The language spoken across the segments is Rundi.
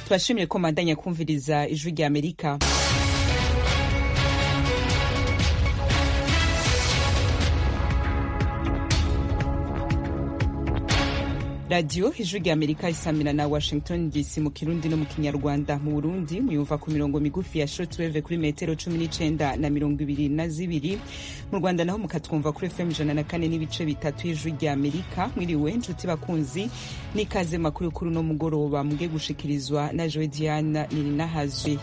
tubashimiye ko mandanya kumviriza ijwi rya amerika radiyo ijwi rya amerika isamira na washington dc mu kirundi no mu kinyarwanda mu burundi muyumva ku mirongo migufi ya shortwave kuri metero cumi n'icenda na mirongo ibiri na zibiri mu rwanda naho mukatwumva kuri fm ijana na kane n'ibice bitatu y'ijwi rya amerika mwiriwe nshuti bakunzi n'ikaze makuru kuri uno mugoroba muge gushikirizwa na joe diana nininahazwe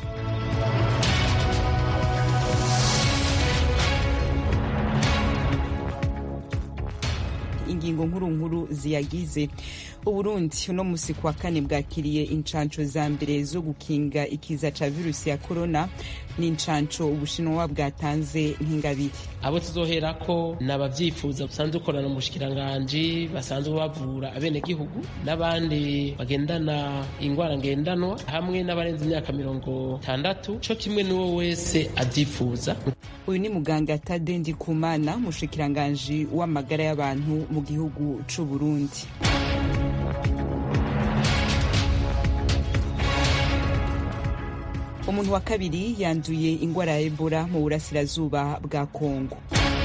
ingingo nkuru nkuru ziyagize uburundi uno musi kuwa kane bwakiriye incanco za mbere zo gukinga ikiza ca virusi ya korona ni incanco ubushinwa bwatanze nk'ingabire abo tuzoherako ni abavyifuza basanzwe ukorana mu bushikiranganji basanzwe bavura abenegihugu n'abandi bagendana ingwara ngendanwa hamwe n'abarenze imyaka mirongo itandatu co kimwe n'uwo wese avyifuza uyu ni muganga tade ndikumana umushikiranganji w'amagara y'abantu mu gihugu c'uburundi umuntu wa kabiri yanduye ingwara ya ebola mu burasirazuba bwa kongo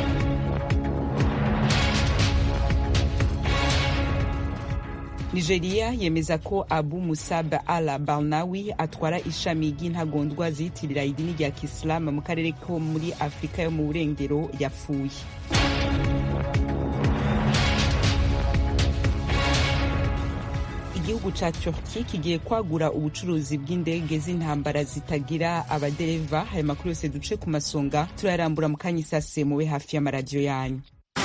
nigeria yemeza ko abu musab al barnawi atwara ishami ry'intagondwa ziyitirira idini rya kisilamu mu karere ko muri afurika yo mu burengero yapfuye igihugu ca turki kigiye kwagura ubucuruzi bw'indege z'intambara zitagira abadereva ayo makuru yose duce ku masonga turayarambura mu kanya isase mube hafi y'amaradiyo yanyu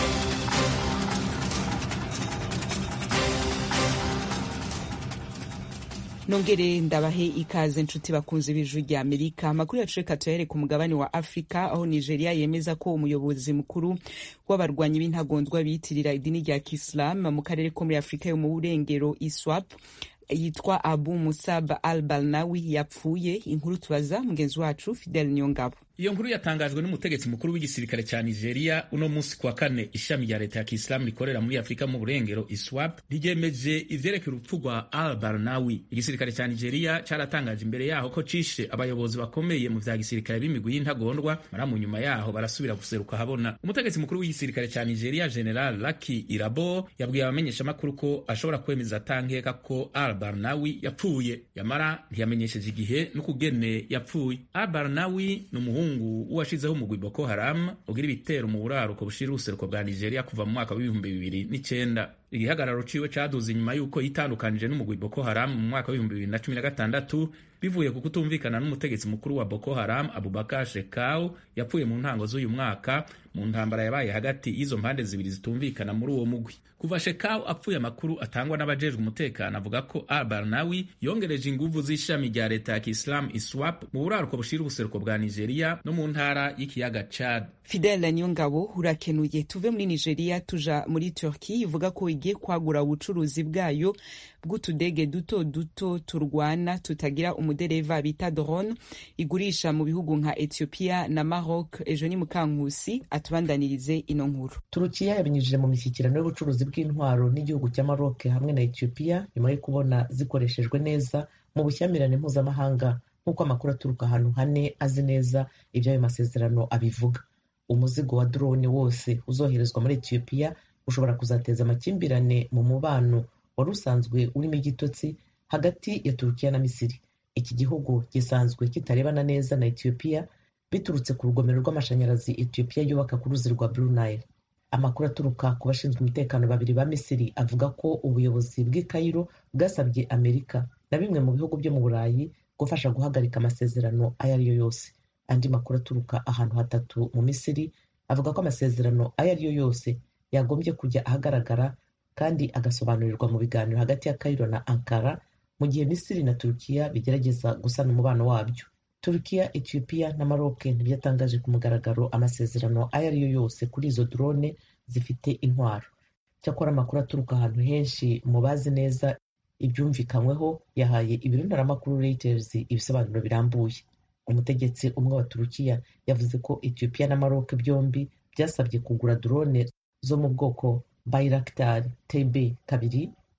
nongere ndabahe ikaze nshuti bakunze b'ijwi rya amerika amakuru yacu reka tuyahere ku mugabane wa afurika aho nigeria yemeza ko umuyobozi mukuru w'abarwanyi b'intagondwa biyitirira idini rya kisilamu mu karere ko muri afurika yo mu burengero iswap yitwa abu musab al balnawi yapfuye inkuru tubaza mugenzi wacu fidel nyongabo iyo nkuru yatangajwe n'umutegetsi mukuru w'igisirikare cya nigeria uno munsi kuwa kane ishami rya leta ya kisilamu rikorera muri afurika mu burengero iswap ryemeje ivyerekeye urupfu rwa al barnawi igisirikare cya nigeria cyaratangaje imbere yaho ko cishe abayobozi bakomeye mu vya gisirikare b'imigwi y'intagondwa mara mu nyuma yaho barasubira guseruka habona umutegetsi mukuru w'igisirikare cya nigeria general laki irabo yabwiye abamenyeshamakuru ko ashobora kwemeza atankeka ko al barnawi yapfuye yamara ntiyamenyesheje igihe n'ukugene yapfuye al barnawi ni umuhungu umuhungu uwashizeho umugwi Boko Haram ugira ibitero mu buraruko bushira ubuseruko bwa Nigeria kuva mu mwaka w'ibihumbi bibiri n'icenda igihagararo ciwe caduze inyuma y'uko yitandukanije n'umugwi Boko Haram mu mwaka w'ibihumbi bibiri na cumi na gatandatu bivuye ku kutumvikana n'umutegetsi mukuru wa Boko Haram Abubakar Shekau yapfuye mu ntango z'uyu mwaka mu ntambara yabaye hagati y'izo mpande zibiri zitumvikana muri uwo mugwi kuva Shekau apfuye amakuru atangwa n'abajejwe umutekano avuga ko Al Barnawi yongereje inguvu z'ishami rya leta ya Kiislamu ISWAP mu buraruko bushira ubuseruko bwa Nigeria no mu ntara y'ikiyaga Chad. Fidel Nyongabo urakenuye tuve muri Nigeria tuja muri Turkey ivuga ko igiye kwagura ubucuruzi bwayo bw'utudege duto duto turwana tutagira umudereva bita drone igurisha mu bihugu nka Ethiopia na Maroc ejo ni mukankusi atubandanirize ino nkuru turukiya yabinyujije mu mishyikirano y'ubucuruzi bw'intwaro n'igihugu cya Maroc hamwe na Ethiopia nyuma yo kubona zikoreshejwe neza mu bushyamirane mpuzamahanga nk'uko amakuru aturuka ahantu hane azi neza iby'ayo masezerano abivuga umuzigo wa drone wose uzoherezwa muri Ethiopia ushobora kuzateza amakimbirane mu mubano wari usanzwe urimo igitotsi hagati ya turukiya na misiri iki gihugu gisanzwe kitarebana neza na etiyopiya biturutse ku rugomero rw'amashanyarazi etiyopiya yubaka ku ruzi rwa blue nile amakuru aturuka ku bashinzwe umutekano babiri ba misiri avuga ko ubuyobozi bw'i kayiro bwasabye amerika na bimwe mu bihugu byo mu burayi gufasha guhagarika amasezerano ayo ari yo yose andi makuru aturuka ahantu hatatu mu misiri avuga ko amasezerano ayo ari yo yose yagombye kujya ahagaragara kandi agasobanurirwa mu biganiro hagati ya Cairo na Ankara mu gihe Misiri na Turukiya bigerageza gusana umubano wabyo Turukiya Ethiopia na Maroc ntibyatangaje ku mugaragaro amasezerano ayo ari yo yose kuri izo drone zifite intwaro cyakora amakuru aturuka ahantu henshi mu bazi neza ibyumvikanyweho yahaye ibiro ntaramakuru Reuters ibisobanuro birambuye umutegetsi umwe wa Turukiya yavuze ko Ethiopia na Maroc byombi byasabye kugura drone zo mu bwoko Bayraktar TB kabiri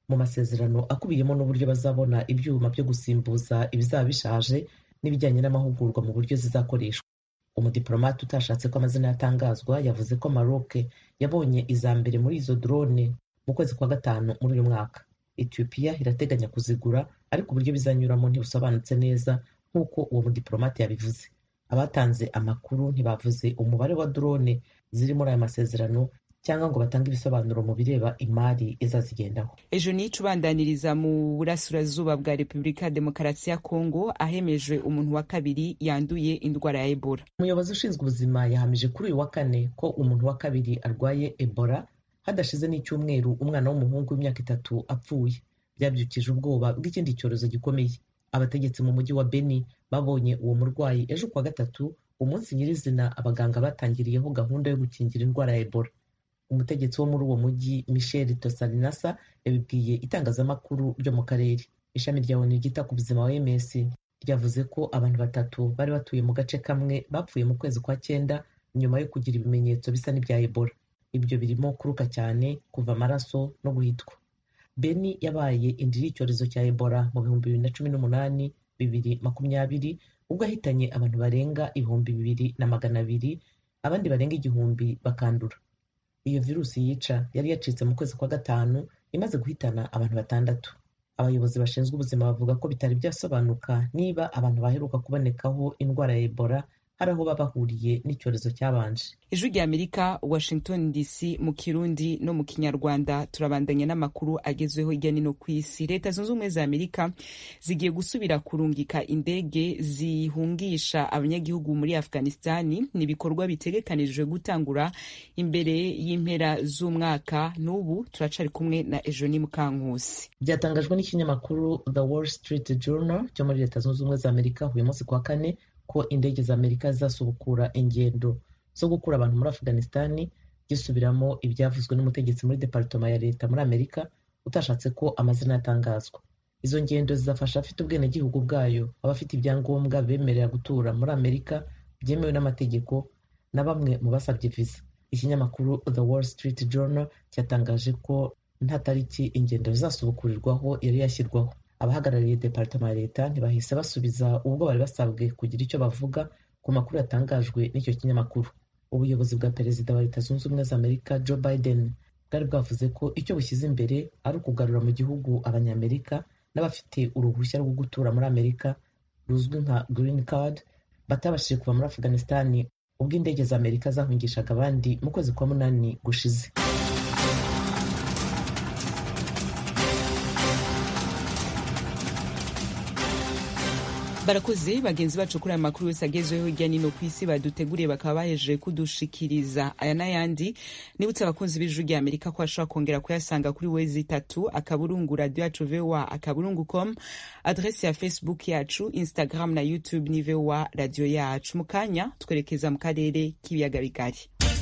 mu masezerano akubiyemo n'uburyo bazabona ibyuma byo gusimbuza ibizaba bishaje n'ibijyanye n'amahugurwa mu buryo zizakoreshwa umudiplomate utashatse ko amazina yatangazwa yavuze ko Maroc yabonye iza mbere muri izo drone mu kwezi kwa gatanu muri uyu mwaka Ethiopia irateganya kuzigura ariko uburyo bizanyuramo ntibusobanutse neza nk'uko uwo mudiplomate yabivuze abatanze amakuru ntibavuze umubare wa drone ziri muri aya masezerano cyangwa ngo batange ibisobanuro mu bireba imari izazigendaho ejo nico ubandaniriza mu burasirazuba bwa repubulika ya demokarasi ya kongo ahemejwe umuntu wa kabiri yanduye indwara ya ebola umuyobozi ushinzwe ubuzima yahamije kuri uyu wa kane ko umuntu wa kabiri arwaye ebola hadashize n'icyumweru umwana w'umuhungu w'imyaka itatu apfuye byabyukije ubwoba bw'ikindi cyorezo gikomeye abategetsi mu mujyi wa beni babonye uwo murwayi ejo kuwa gatatu umunsi nyirizina abaganga batangiriyeho gahunda yo gukingira indwara ya ebola umutegetsi wo muri uwo mujyi michel tosarinasa yabibwiye itangazamakuru ryo mu karere ishami rya onu ryita ku buzima oms ryavuze ko abantu batatu bari batuye mu gace kamwe bapfuye mu kwezi kwa cyenda nyuma yo kugira ibimenyetso bisa n'ibya ebola ibyo birimo kuruka cyane kuva amaraso no guhitwa beni yabaye indiri y'icyorezo cya ebola mu bihumbi bibiri na cumi n'umunani bibiri makumyabiri ubwo ahitanye abantu barenga ibihumbi bibiri na magana abiri abandi barenga igihumbi bakandura iyo virusi yica yari yacitse mu kwezi kwa gatanu imaze guhitana abantu batandatu abayobozi bashinzwe ubuzima bavuga ko bitari byasobanuka niba abantu baheruka kubonekaho indwara ya ebola hari aho baba bahuriye n'icyorezo cyabanje ijwi rya amerika washington dc mu kirundi no mu kinyarwanda turabandanya n'amakuru agezweho hirya no hino ku isi leta zunze ubumwe za amerika zigiye gusubira kurungika indege zihungisha abanyagihugu muri afghanistani ni ibikorwa bitegekanijwe gutangura imbere y'impera z'umwaka n'ubu turacari kumwe na ejoni mukankusi byatangajwe n'ikinyamakuru the wall street journal cyo muri leta zunze ubumwe za amerika uyu munsi kwa kane ko indege za amerika zizasubukura ingendo zo gukura abantu muri afghanistani gisubiramo ibyavuzwe n'umutegetsi muri departoma ya leta muri amerika utashatse ko amazina yatangazwa izo ngendo zizafasha abafite ubwenegihugu bwayo abafite ibyangombwa bemerera gutura muri amerika byemewe n'amategeko na bamwe mu basabye viza ikinyamakuru the wall street journal cyatangaje ko nta tariki ingendo zizasubukurirwaho yari yashyirwaho abahagarariye departema ya leta ntibahise basubiza ubwo bari basabwe kugira icyo bavuga ku makuru yatangajwe n'icyo kinyamakuru ubuyobozi bwa perezida wa leta zunze ubumwe za amerika joe biden bwari bwavuze ko icyo bushyize imbere ari ukugarura mu gihugu abanyamerika n'abafite uruhushya rwo gutura muri amerika ruzwi nka green card batabashije kuva muri afghanistani ubwo indege za amerika zahungishaga abandi mu kwezi kwa munani gushize barakoze bagenzi bacu kuri aya makuru yose agezweho hirya nino ku isi baduteguriye bakaba bahejeje kudushikiriza aya n'ayandi nibutse abakunzi b'ijuru rya amerika ko bashobora kongera kuyasanga kuri wezi itatu akaburungu radiyo yacu voa akaburungu com adresi ya facebook yacu instagram na youtube ni voa radiyo yacu mu kanya twerekeza mu karere k'ibiyaga bigari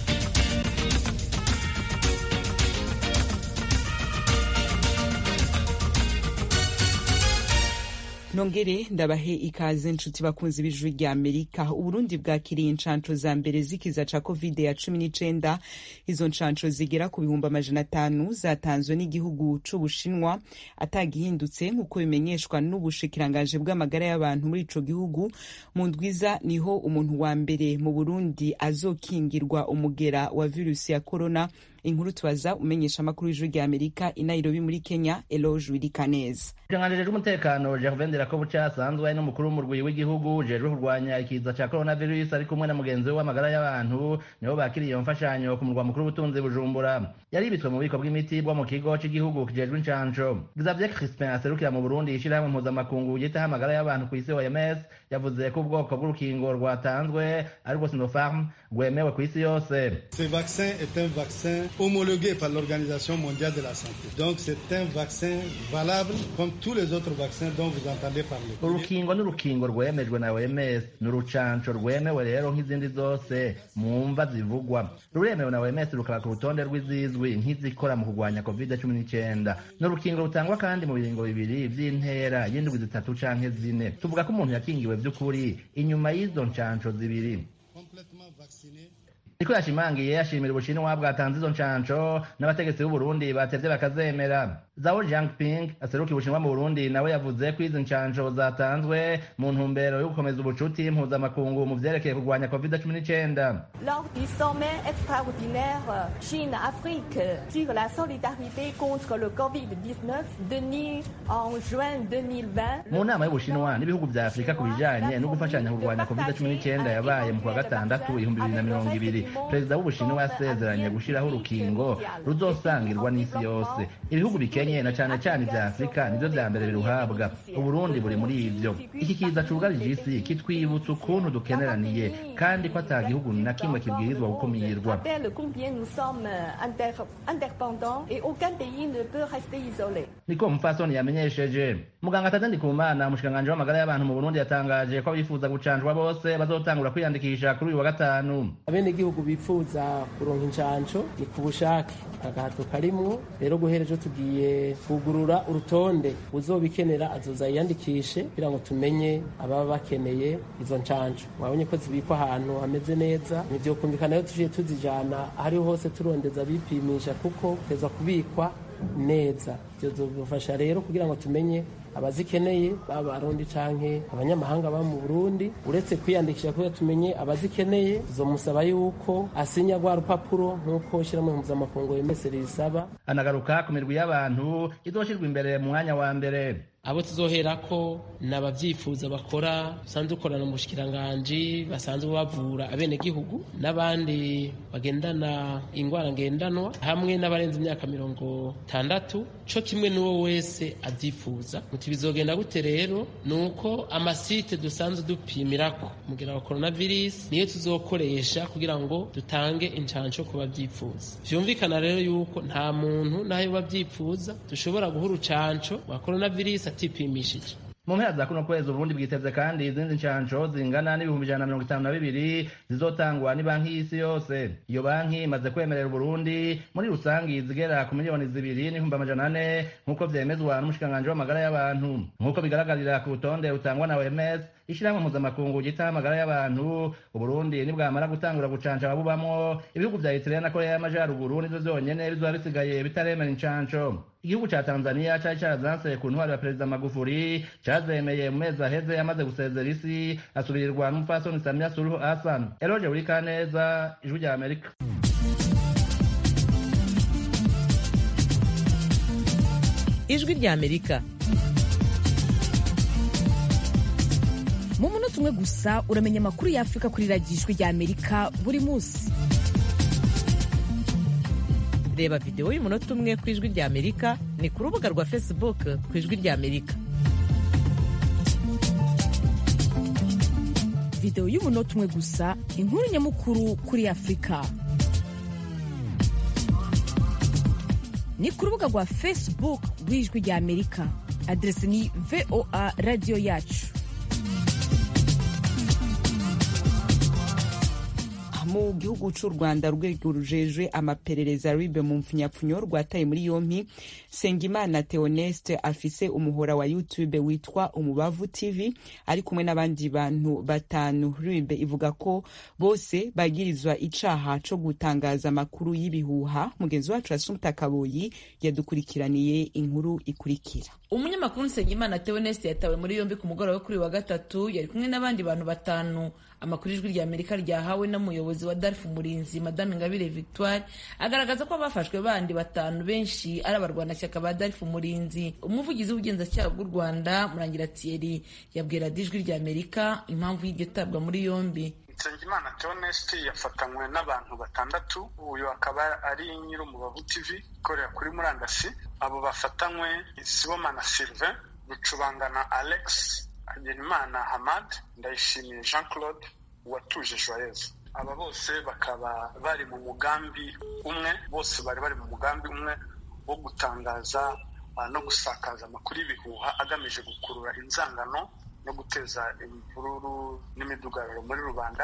nongere ndabahe ikaze nshuti bakunzi b'ijuru rya amerika uburundi bwakiriye inshanco za mbere z'ikiza ca covid ya cumi n'icenda izo nshanco zigera ku bihumbi amajana atanu zatanzwe n'igihugu c'ubushinwa atagihindutse nk'uko bimenyeshwa n'ubushikirangaje bw'amagara y'abantu muri ico gihugu mu ndwiza niho umuntu wa mbere mu burundi azokingirwa umugera wa virusi ya korona inkuru tubaza umenyesha amakuru y'ijuru rya amerika i nairobi muri kenya eloge wirikaneza ikiranganije c'umutekano gervain dirakobuca asanzwe ari n'umukuru w'umurwi w'igihugu ujejwe kurwanya ikiza ca coronavirus ari kumwe na mugenzi we w'amagara y'abantu nibo bakiriye iyo mfashanyo ku murwa mukuru w'ubutunzi bujumbura yaribitswe mu bubiko bw'imiti bwo mu kigo c'igihugu kijejwe incanco xavier crispin aserukira mu burundi ishirahamwe mpuzamakungu yitaho amagara y'abantu ku isi oms yavuze ko ubwoko bw'urukingo rwatanzwe ari rwo sinopharm rwemewe ku isi yose Ce vaccin est un vaccin homologué par l'Organisation mondiale de la santé. Donc c'est un vaccin valable comme tous les autres vaccins dont vous entendez parler. urukingo n'urukingo rwemejwe na oms ni urucanco rwemewe rero nk'izindi zose mu mva zivugwa ruremewe na oms rukaba ku rutonde rw'izizwi nk'izikora mu kurwanya covid cumi n'icyenda ni urukingo rutangwa kandi mu biringo bibiri vy'intera y'indwi zitatu canke zine tuvuga ko umuntu yakingiwe vy'ukuri inyuma y'izo ncanco zibiri Complètement vacciné. niko yashimangiye ashimira ubushinwa bwatanze izo ncanco n'abategetsi b'uburundi batevye bakazemera zao jiangping aserukiye ubushinwa mu burundi nawe yavuze ko izi ncanco zatanzwe mu ntumbero yo gukomeza ubucuti mpuzamakungu mu vyerekeye kurwanya covid cumi n'icenda Lors du sommet extraordinaire Chine-Afrique sur la solidarité contre le Covid-19 tenu en juin 2020, mu nama y'ubushinwa n'ibihugu vya afurika ku bijanye no gufashanya kurwanya covid cumi n'icenda yabaye mu kwa gatandatu ibihumbi bibiri na mirongo ibiri perezida w'ubushinwa yasezeranye gushiraho urukingo ruzosangirwa n'isi yose ibihugu bikenye na cane cane ivya afurika nivyo vya mbere biruhabwa uburundi buri muri ivyo iki kiza cugarije isi kitwibutsa ukuntu dukeneraniye kandi ko ata gihugu na kimwe kibwirizwa gukumirwa rappelle combien nous sommes inter- interdépendants et aucun pays ne peut rester isolé. niko umupfasoni yamenyesheje muganga tade ndikumana umushikiranganji w'amagara y'abantu mu burundi yatangaje ko abifuza gucanjwa bose bazotangura kwiyandikisha kuri uyu wa gatanu abenegihugu bifuza kuronka incanco ni ku bushake agahato karimwo rero guhera ejo tugiye kugurura urutonde uzobikenera azoza yiyandikishe kugira ngo tumenye ababa bakeneye izo ncanco mwabonye ko zibikwa ahantu hameze neza nivyokumvikana rero tuciye tuzijana ahariho hose turondeza abipimisha kuko teza kubikwa neza ivyo zodufasha rero kugira ngo tumenye abazikeneye baba abarundi canke abanyamahanga baba mu burundi uretse kwiyandikisha kugira tumenye abazikeneye tuzomusaba yuko asinya rwa rupapuro nk'uko ishyirahamwe mpuzamakungu wemese risaba anagaruka ku mirwi y'abantu izoshirwa imbere mu mwanya wa mbere abo tuzoherako ni abavyifuza bakora basanzwe dukorana mu bushikiranganji basanzwe bavura abenegihugu n'abandi bagendana ingwara ngendanwa hamwe n'abarenze imyaka mirongo itandatu co kimwe n'uwo wese avyifuza muti bizogenda gute rero ni uko amasite dusanzwe dupimirako umugera wa coronavirus niyo tuzokoresha kugira ngo dutange incanco ku bavyifuza vyumvikana rero yuko nta muntu nayo bavyifuza dushobora guha urucanco rwa coronavirus atipimishije mu mpera za kuno kwezi uburundi bwiteze kandi izindi ncanco zingana n'ibihumbi ijana na mirongo itanu na bibiri zizotangwa ni banki y'isi yose iyo banki imaze kwemerera uburundi muri rusangi zigera ku miliyoni zibiri n'ibihumbi amajana ane nk'uko vyemezwa n'umushikiranganji w'amagara y'abantu nk'uko bigaragarira ku rutonde rutangwa na oms ishirahamwe mpuzamakungu ryitaho amagara y'abantu uburundi nibwamara gutangura gucanca ababubamwo ibihugu vya eritrea na korea y'amajaruguru nivyo vyonyene bizoba bisigaye bitaremera incanco igihugu ca tanzania cari carazanse ku ntwaro ya perezida magufuri cazemeye mu mezi aheze yamaze gusezera isi asubirirwa n'umupfasoni samia suluhu hassan eroje burikaneza ijwi rya amerika ijwi rya amerika mu munota umwe gusa uramenya amakuru y'afurika kuri radiyo ijwi rya amerika buri munsi reba videwo y'umunota umwe ku ijwi rya amerika ni ku rubuga rwa facebook ku ijwi rya amerika videwo y'umunota umwe gusa inkuru nyamukuru kuri afurika ni ku rubuga rwa facebook rw'ijwi rya amerika aderesi ni voa radiyo yacu mu gihugu c'u rwanda urwego rujejwe amaperereza ribe mu mpfunyapfunyo rwataye muri yompi sengimana theoneste afise umuhora wa youtube witwa umubavu tv ari kumwe n'abandi bantu batanu ribe ivuga ko bose bagirizwa icaha co gutangaza amakuru y'ibihuha mugenzi wacu asumta kaboyi yadukurikiraniye inkuru ikurikira umunyamakuru nsengimana theoneste yatawe muri yombi ku mugoroba wo kuri wa gatatu yari kumwe n'abandi bantu batanu amakuru ijwi rya amerika ryahawe n'umuyobozi wa darf umurinzi madame ngabire victoire agaragaza ko abafashwe bandi batanu benshi ari abarwanashyaka ba darf umurinzi umuvugizi w'ubugenzacyaha bw'u rwanda murangira thierry yabwira ijwi rya amerika impamvu y'iryo tabwa muri yombi nsengimana theoneste yafatanywe n'abantu batandatu uyu akaba ari nyir'umubavu tv ikorera kuri murandasi abo bafatanywe sibomana sylvain rucubangana alex hagenimana hamad ndayishimiye jean claude uwatuje joyeuse aba bose bakaba bari mu mugambi umwe bose bari bari mu mugambi umwe wo gutangaza no gusakaza amakuru y'ibihuha agamije gukurura inzangano no guteza imvururu n'imidugararo muri rubanda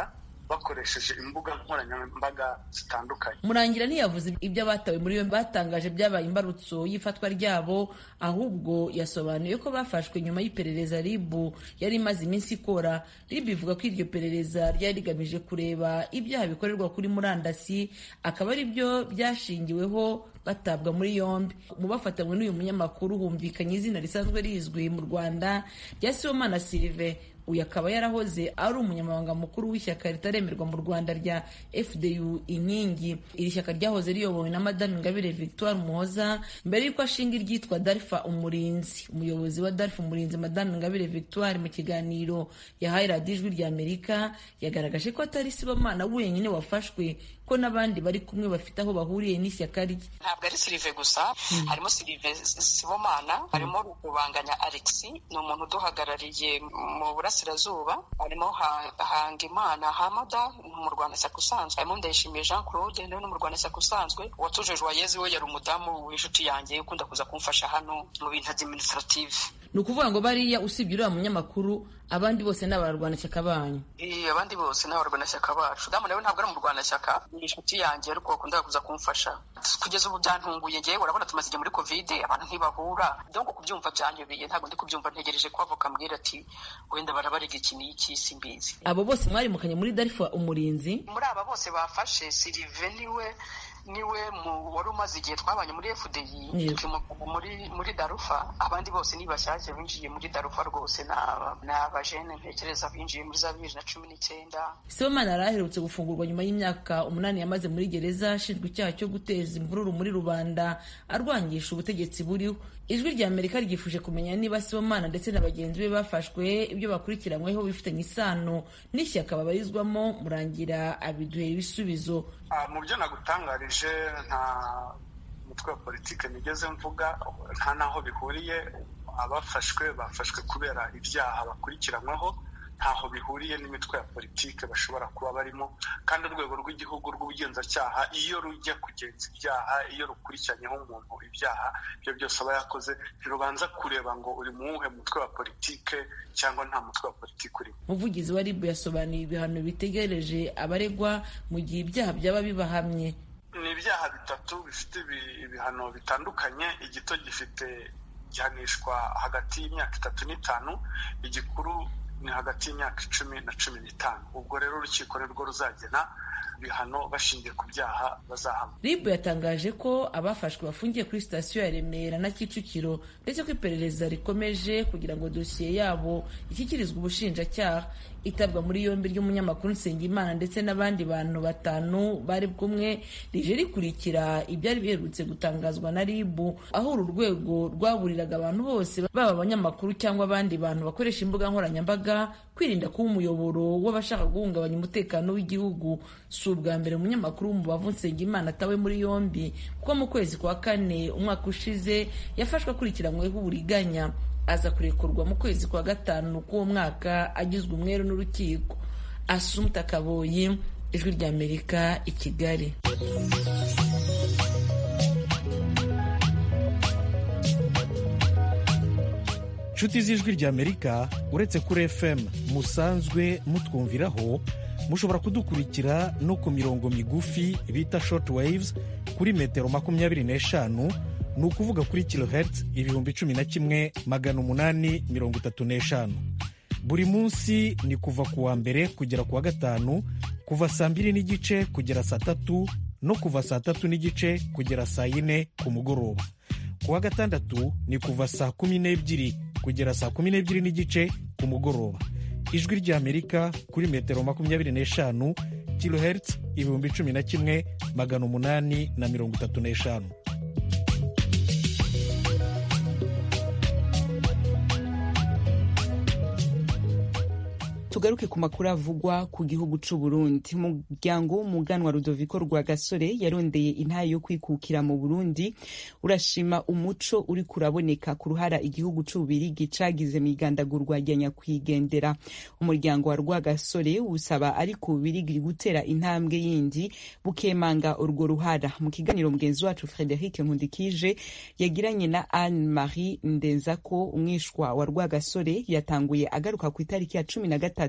bakoresheje imbuga nkoranyambaga zitandukanye murangira ntiyavuze ibyo abatawe muri yombi batangaje byabaye imbarutso y'ifatwa ryabo ahubwo yasobanuye ko bafashwe nyuma y'iperereza ribu yari imaze iminsi ikora ribu ivuga ko iryo perereza ryari rigamije kureba ibyaha bikorerwa kuri murandasi akaba ari byo byashingiweho batabwa muri yombi mu bafatanywe n'uyu munyamakuru humvikanye izina risanzwe rizwi mu rwanda rya sibomana silive uyu akaba yarahoze ari umunyamabanga mukuru w'ishyaka ritaremerwa mu rwanda rya fdu inkingi iri shyaka ryahoze riyobowe na madame ingabire victoire muhoza mbere y'uko ashinga iryitwa darfa umurinzi umuyobozi wa darfa umurinzi madame ingabire victoire mu kiganiro yahaye radiyo ijwi rya amerika yagaragaje ko atari sibomana wenyine wafashwe ko n'abandi bari kumwe bafite aho bahuriye n'ishyaka rye ntabwo ari silive gusa harimo silive sibomana harimo rukubanganya alexi ni umuntu uduhagarariye mu burasirazuba harimo hangimana hamada mu rwanda shyaka usanzwe harimo ndayishimiye jean claude nawe no mu rwanda shyaka usanzwe uwatujejwe wayezi we yari umudamu w'inshuti yanjye ukunda kuza kumfasha hano mu bintu administrative ni ukuvuga ngo bariya usibye uriya munyamakuru abandi bose ni abarwanashyaka banyu abandi bose ni abarwanashyaka bacu damu nawe ntabwo ari mu rwanashyaka ni inshuti yanjye ariko bakunda kuza kumfasha kugeza ubu byantunguye ngewe urabona tumaze igihe muri kovide abantu ntibahura donc kubyumva byanyobeye ntabwo ndi kubyumva ntegereje ko avoka ambwira ati wenda barabarega iki n'iki simbizi abo bose mwarimukanye muri darifa umurinzi muri aba bose bafashe sirive niwe niwe wari umaze igihe twabanye muri fdi muri muri darufa abandi bose ni bashyashya binjiye muri darufa rwose ni abajene ntekereza binjiye muri za bibiri na cumi n'icyenda sibomana yari aherutse gufungurwa nyuma y'imyaka umunani yamaze muri gereza ashinjwa icyaha cyo guteza imvururu muri rubanda arwangisha ubutegetsi buriho ijwi rya amerika ryifuje kumenya niba sibomana ndetse na bagenzi be bafashwe ibyo bakurikiranyweho bifitanye isano n'ishyaka babarizwamo murangira abiduhera ibisubizo mu byo nagutangarije nta mutwe wa politiki nigeze mvuga nta n'aho bihuriye abafashwe bafashwe kubera ibyaha bakurikiranyweho ntaho bihuriye n'imitwe ya politiki bashobora kuba barimo kandi urwego rw'igihugu rw'ubugenzacyaha iyo rujya kugenza ibyaha iyo rukurikiranyeho umuntu ibyaha ibyo byose aba yakoze ntirubanza kureba ngo uri mu wuhe mutwe wa politiki cyangwa nta mutwe wa politiki urimo umuvugizi wa ribu yasobanuye ibihano bitegereje abaregwa mu gihe ibyaha byaba bibahamye ni ibyaha bitatu bifite ibihano bitandukanye igito gifite gihanishwa hagati y'imyaka itatu n'itanu igikuru ni hagati y'imyaka icumi na cumi n'itanu ubwo rero urukiko nirwo ruzagena ibihano bashingiye ku byaha bazahamwa ribu yatangaje ko abafashwe bafungiye kuri sitasiyo ya remera na kicukiro ndetse ko iperereza rikomeje kugira ngo dosiye yabo ishyikirizwe ubushinjacyaha itabwa muri yombi ry'umunyamakuru nsengimana ndetse n'abandi bantu batanu bari kumwe rije rikurikira ibyari biherutse gutangazwa na ribu aho uru rwego rwaburiraga abantu bose baba abanyamakuru cyangwa abandi bantu bakoresha imbuga nkoranyambaga kwirinda kuba umuyoboro w'abashaka guhungabanya umutekano w'igihugu si ubwa mbere umunyamakuru w'umubavu nsengimana atawe muri yombi kuko mu kwezi kwa kane umwaka ushize yafashwe akurikiranyweho uburiganya aza kurekurwa mu kwezi kwa gatanu k'uwo mwaka agizwe umweru n'urukiko asumta kaboyi ijwi ry'amerika i kigali inshuti z'ijwi ry'amerika uretse kuri fm musanzwe mutwumviraho mushobora kudukurikira no ku mirongo migufi bita short waves kuri metero makumyabiri n'eshanu ni ukuvuga kuri kilohertz ibihumbi cumi na kimwe magana umunani mirongo itatu n'eshanu buri munsi ni kuva ku wa mbere kugera ku wa gatanu kuva saa mbiri n'igice kugera saa tatu no kuva saa tatu n'igice kugera saa yine ku mugoroba ku wa gatandatu ni kuva saa kumi n'ebyiri kugera saa kumi n'ebyiri n'igice ku mugoroba ijwi ry'amerika kuri metero makumyabiri n'eshanu kilohertz ibihumbi cumi na kimwe magana umunani na mirongo itatu n'eshanu tugaruke ku makuru avugwa ku gihugu c'u Burundi umuryango w'umuganwa Rudoviko Rwagasore yarondeye intayo yo kwikukira mu Burundi urashima umuco uri kuraboneka ku ruhara igihugu c'ububirigi cagize mw'igandagurwa rya nyakwigendera umuryango wa Rwagasore usaba ariko ububirigi gutera intambwe yindi bukemanga urwo ruhara mu kiganiro mugenzi wacu Frederic Nkundikije yagiranye na Anne Marie Ndenzako umwishwa wa Rwagasore yatanguye agaruka ku itariki ya cumi na gatatu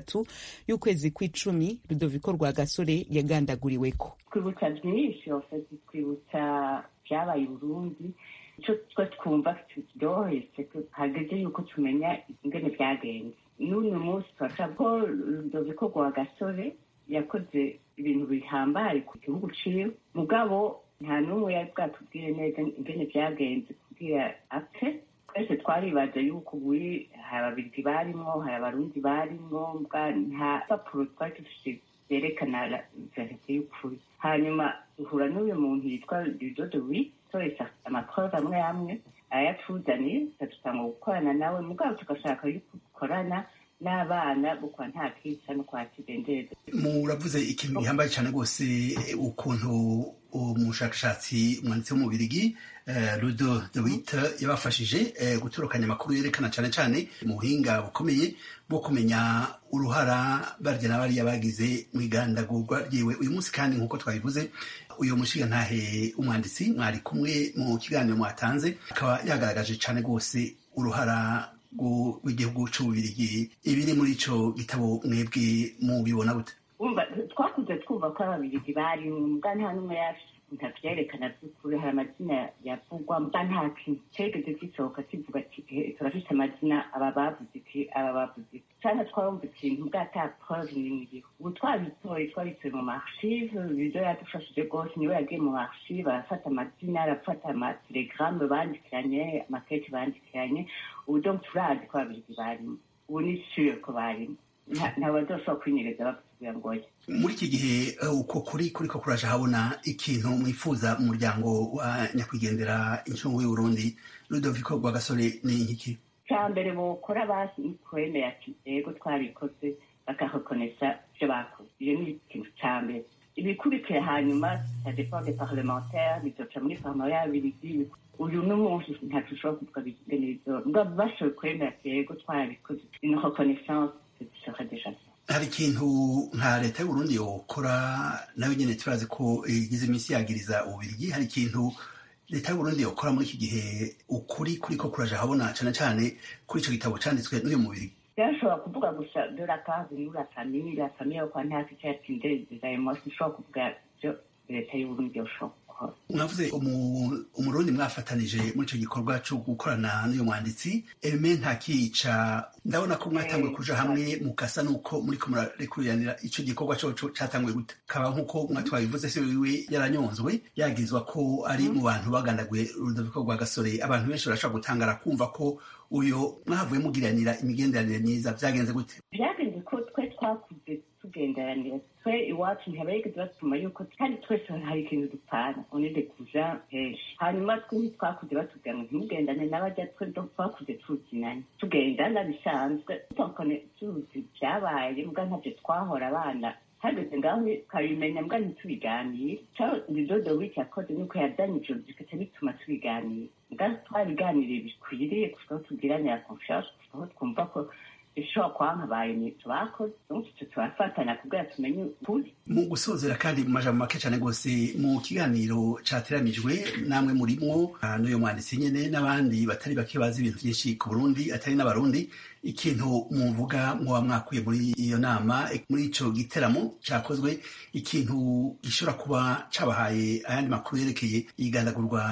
gatatu y'ukwezi kw'icumi rudoviko rwa gasore yagandaguriweko twibutsa byinshi ofesi twibutsa byabaye i burundi icyo twe twumva kiryoheye hageze yuko tumenya ingene byagenze n'uyu munsi turashaka ko rudoviko rwa gasore yakoze ibintu bihambaye ku gihugu ciwe mugabo nta n'umwe yari bwatubwire neza ingene byagenze kubwira apfe twese twaribaza yuko buri hari ababirigi barimwo hari abarundi barimwo nta papuro twari dufite zerekana verite y'ukuri hanyuma duhura n'uyu muntu yitwa ridodowi toresa amaprove amwe amwe ayatuzaniye tukadusanga gukorana nawe mugabo tugashaka yuko dukorana n'abana bukwa nta kisa no kwa kidendeze muravuze ikintu gihambaye cyane rwose ukuntu umushakashatsi umwanditsi w'umubirigi rudo de wite yabafashije guturukanya amakuru yerekana cyane cyane mu buhinga bukomeye bwo kumenya uruhara barya na bariya bagize mu igandagurwa ryiwe uyu munsi kandi nk'uko twabivuze uyu mushigantahe umwanditsi mwari kumwe mu kiganiro mwatanze akaba yagaragaje cyane rwose uruhara rw'igihugu cy'ububirigi ibiri muri ico gitabo mwebwe mubibona gute twakuze twumva ko ababirigi bari mbwa nta n'umwe ntavyerekana vy'ukuri hari amazina yavugwa mbwa nta kintu cegeze gisohoka kivuga ati turafise amazina aba bavuze iki aba bavuze iki canke twarumva ikintu mbwa ata preuve n'imwe iriho ubu twabitoye twabitoye mu marchive bizo yadufashije rwose niwe yagiye mu marchive arafata amazina arafata amatelegramme bandikiranye amakete bandikiranye ubu donc turazi ko ababirigi barimo ubu ni sure ko barimo ntabazoshobora kwinyereza bakutubwira ngo oya muri iki gihe uko kuri kuri ko kuraje habona ikintu mwifuza mu muryango wa nyakwigendera incungu y'uburundi rudoviko rwa gasore ni nkiki cya mbere bokora basi ni kwemera ati yego twabikoze bakarekonesa ibyo bakoze iyo ni ikintu cya mbere ibikurikira hanyuma ça dépend des parlementaires bizoca muri parlement y'ababirigi uyu n'umunsi ntacu ushobora kuvuga bigene bizoba mbwa bashoboye kwemera ati yego twabikoze une reconnaissance serait déjà hari ikintu nka leta y'uburundi yokora nawe nyine turazi ko igize iminsi yagiriza ububirigi hari ikintu leta y'uburundi yokora muri iki gihe ukuri kuri ko kuraje habona cyane cyane kuri icyo gitabo cyanditswe n'uyu mubirigi byashobora kuvuga gusa de la case nous la famille la famille yo kwa ntasi cyatsindereza emosi ishobora kuvuga byo leta y'uburundi yoshobora mwavuze umurundi mwafatanije muri icyo gikorwa cyo gukorana n'uyu mwanditsi eme ntakica ndabona ko mwatanguye kuja hamwe mukasa nuko muri ko murarekuriranira icyo gikorwa cyoco catanguye gute kaba nk'uko mwatwabivuze se wiwe yaranyonzwe yagizwa ko ari mu bantu bagandaguye urudoviko rwa gasore abantu benshi barashobora gutangara kumva ko uyo mwahavuye mugiranira imigenderanire myiza vyagenze gute vyagenze ko twe twakuze tugenderanira twe iwacu ntihabarigeze batuma yuko kandi twese hari ikintu dupfana onede kuja henshi hanyuma twe ntitwakuze batubwira ngo ntimugendane n'abajya twe twakuze tuzinanye tugendana bisanzwe tukone tuzi vyabaye mbwa ntavyo twahora abana hageze ngaho ukabimenya mbwa ntitubiganire caho ridodo wiki yakoze nuko yazanye ijoro bigaca bituma tubiganira mbwa twabiganiriye bikwiriye kuko tugiranira confiance aho twumva ko ishobora kwankabaye nibyo bakoze icyo turafatanya kubwira tumenye ukuri mu gusozera kandi mu majambo make cyane rwose mu kiganiro cateranijwe namwe murimwo n'uyu mwanditsi nyene n'abandi batari bake bazi ibintu byinshi ku burundi atari n'abarundi ikintu muvuga mwoba mwakuye muri iyo nama muri ico giteramo cakozwe ikintu gishobora kuba cabahaye ayandi makuru yerekeye igandagurwa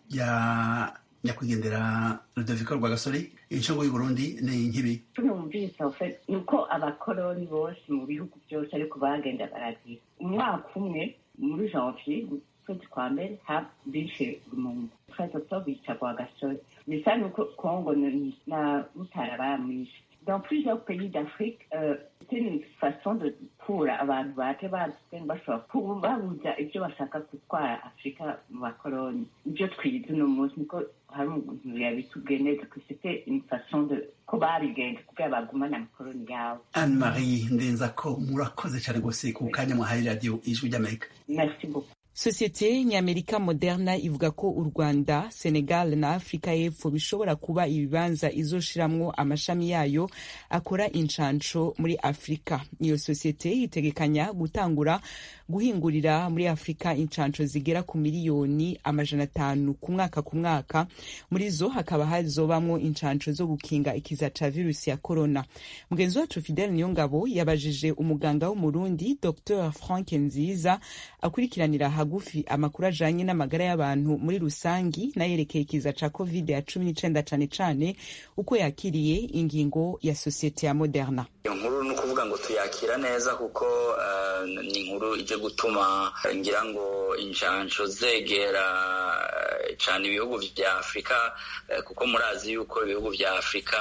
rya nyakwigendera rudoviko rwa gasore incungu y'uburundi ni nkibi tunumvise ni uko abakoroni bose mu bihugu byose ariko bagenda baragira umwaka umwe muri janvier kwezi kwa mbere bishe umuntu twese to bica rwa gasore bisa nuko kongo na mutara baramwishe dans plusieurs pays d'Afrique, euh, c'est une façon de kura abantu bate bazwe bashobora kubabuza ibyo bashaka gutwara afurika mu bakoroni ibyo twize uno munsi niko hari umuntu yabitubwiye neza ko c'était une façon de ko babigenza kugira bagumane amakoroni yabo anne marie ndenza ko murakoze cyane rwose ku kanya mwahaye radiyo ijwi ry'amerika merci beaucoup sosiyete nyamerika moderna ivuga ko u rwanda senegal na afurika y'epfo bishobora kuba ibibanza izoshiramwo amashami yayo akora inshansho muri afurika iyo sosiyete itegekanya gutangura guhingurira muri afurika incanco zigera ku miliyoni amajana atanu ku mwaka ku mwaka muri zo hakaba hazobamwo incanco zo gukinga ikiza ca virusi ya corona mugenzi wacu fidel niyongabo yabajije umuganga w'umurundi dr frank nziza akurikiranira hagufi amakuru ajanye n'amagara y'abantu muri rusangi n'ayerekeye ikiza ca covid ya cumi n'icenda cane cane uko yakiriye ingingo ya sosiyete ya moderna iyo nkuru ni ukuvuga ngo tuyakira neza kuko uh, ni inkuru ije gutuma ngira ngo injanco zegera cyane ibihugu vya afurika kuko murazi yuko ibihugu vya afurika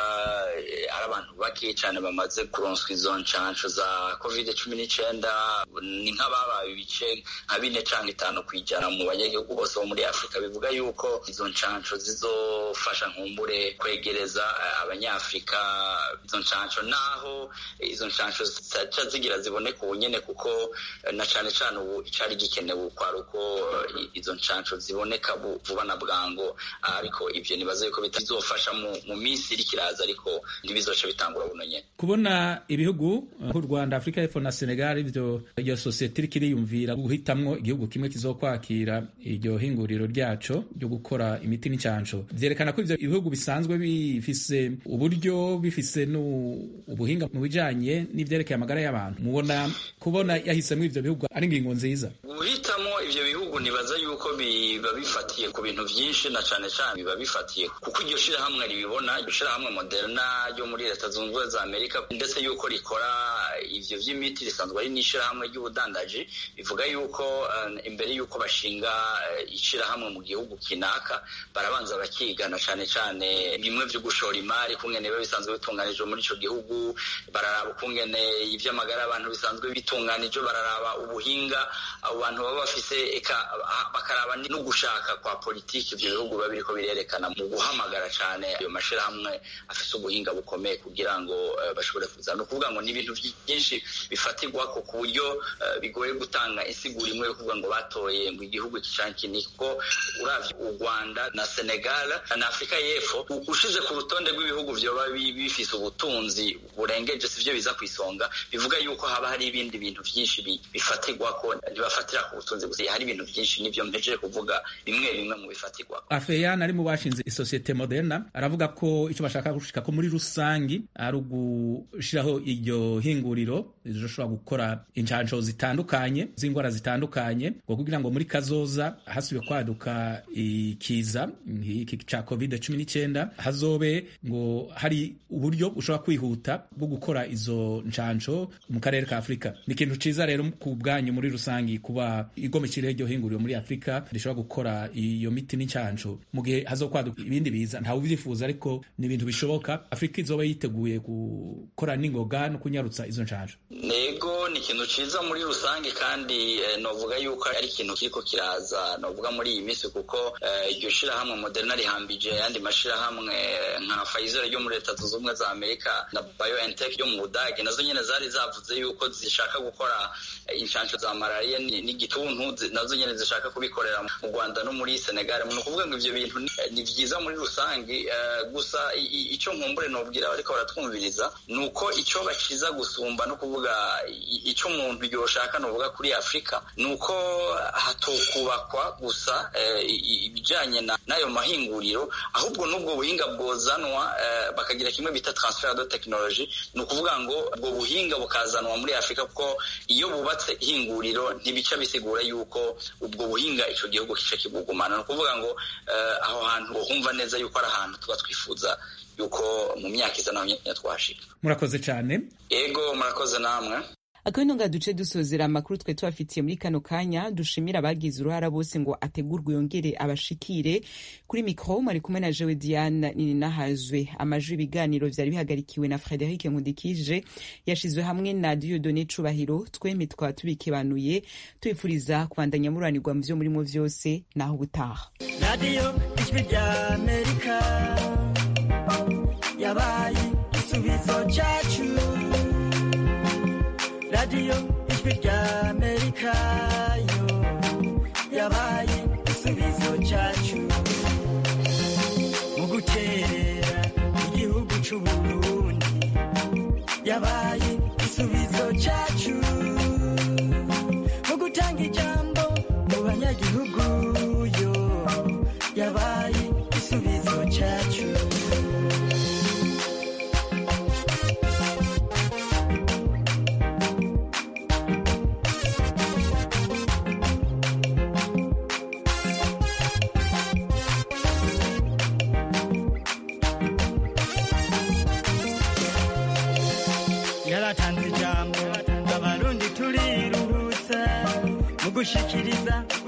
ari abantu bake cyane bamaze kuronswa izo ncanco za covid cumi n'icenda ni nk'ababaye ibice nka bine canke itanu kwijana mu banyagihugu bose bo muri afurika bivuga yuko izo ncanco zizofasha nkumbure kwegereza abanyafurika izo ncanco naho izo ncanco zitaca zigira ziboneka ubu nyene kuko na cane cane ubu icari gikenewe kwari uko izo ncanco ziboneka vuba na bwango ariko ivyo nibaza yuko bitazofasha mu minsi iri kiraza ariko ntibizoca bitangura buno nyene kubona ibihugu nk'u rwanda afurika y'epfo na senegal ivyo iyo sosiyete iriko iriyumvira guhitamwo igihugu kimwe kizokwakira iryo hinguriro ryaco ryo gukora imiti n'incanco vyerekana ko ivyo ibihugu bisanzwe bifise uburyo bifise ubuhinga mu bijanye n'ivyerekeye amagara y'abantu mubona kubona yahisemwo ivyo bihugu ari ingingo nziza guhitamo ivyo bihugu nibaza yuko biba bifatiye ku bintu vyinshi na cane cane biba bifatiye kuko iryo shirahamwe ribibona iryo shirahamwe moderna ryo muri leta zunze ubumwe za amerika ndetse yuko rikora ivyo vy'imiti risanzwe ari n'ishirahamwe ry'ubudandaji bivuga yuko uh, imbere yuko bashinga uh, ishirahamwe mu gihugu kinaka barabanza bakigana cane cane bimwe vyo gushora imari kungene biba bisanzwe bitunganijwe muri ico gihugu bararaba ukungene ivy'amagara abantu bisanzwe bitunganijwe bararaba ubuhinga abo bantu baba bafise eka bakaraba no gushaka kwa politiki ivyo bihugu biba biriko birerekana mu guhamagara cane ayo mashirahamwe afise ubuhinga bukomeye kugira ngo uh, bashobore kuza ni ukuvuga ngo ni ibintu byinshi bifatirwako ku buryo uh, bigoye gutanga insiguro imwe yo kuvuga ngo batoye ngo igihugu iki canke iki kuko uravye u Rwanda na Senegal na Afrika y'Epfo ushize ku rutonde rw'ibihugu vyoba bifise ubutunzi burengeje sivyo biza kwisonga bivuga yuko haba hari ibindi bintu vyinshi bifatirwako ntibafatira ku butunzi gusa hari ibintu vyinshi nivyo mpejeje kuvuga bimwe bimwe mu bifatirwako afeyan ari mu bashinze isosiyete moderna aravuga ko icyo bashaka gushika ko muri rusangi ari ugushiraho iryo hinguriro rizoshobora gukora incanco zitandukanye z'indwara zitandukanye ngo kugira ngo muri kazoza hasubiye kwaduka ikiza iki ca covid cumi n'icyenda hazobe ngo hari uburyo bushobora kwihuta bwo gukora izo ncanco mu karere ka afurika ni ikintu ciza rero ku bwanyu muri rusangi kuba igomekire iryo hinguriro muri afurika rishobora gukora iyo miti n'incanco mu gihe hazokwaduka ibindi biza ntawe ubyifuza ariko ni ibintu bishoboka afurika izoba yiteguye gukora n'ingoga no kunyarutsa izo ncanco nego ni ikintu ciza muri rusange kandi eh, novuga yuko ari ikintu kiriko kiraza novuga muri iyi minsi kuko iryo eh, shirahamwe moderna rihambije ayandi mashirahamwe nka Pfizer ryo muri leta zunze ubumwe za amerika na BioNTech yo mu budage nazo nyene zari zavuze yuko zishaka gukora inshansho za malaria n'igituntu nazo nyene zishaka kubikorera mu rwanda no muri senegal ni ukuvuga ngo ivyo bintu ni vyiza muri rusange uh, gusa ico nkumbure nobwira bariko baratwumviriza ni uko ico baciza gusumba no kuvuga ico umuntu yoshaka novuga kuri afurika ni uko hatokubakwa gusa ibijanye uh, n'ayo mahinguriro ahubwo n'ubwo buhinga bwozanwa uh, bakagira kimwe bita transfer de technology ni ukuvuga ngo ubwo buhinga bukazanwa muri afurika kuko iyo bubatse ihinguriro ntibica bisigura yuko ubwo buhinga ico gihugu kica kibugumana ni ukuvuga ngo uh, aho hantu humva neza yuko ari ahantu tuba twifuza yuko mu myaka iza naho nyine twashika murakoze cyane yego murakoze namwe akabino nga duce dusozera amakuru twe tubafitiye muri kano kanya dushimira abagize uruhara bose ngo ategurwe yongere abashikire kuri mikro mwari kumwe na jewe diane nininahazwe amajwi ibiganiro vyari bihagarikiwe na frederic nkundikije yashizwe hamwe na diodone cubahiro twembi twaba tubikebanuye tubifuriza kubandanya muranirwa mu vyo murimo vyose naho ubutaha radiyo ijwi rya amerika yabaye igisubizo cacu radiyo ijwi rya amerika yo yabaye igisubizo cyacu mu guterera igihugu c'uburundi yabaye igisubizo cyacu mu guta igisubizo cyacu yaratanze ijambo abarundi turiruhutsa mu gushikiriza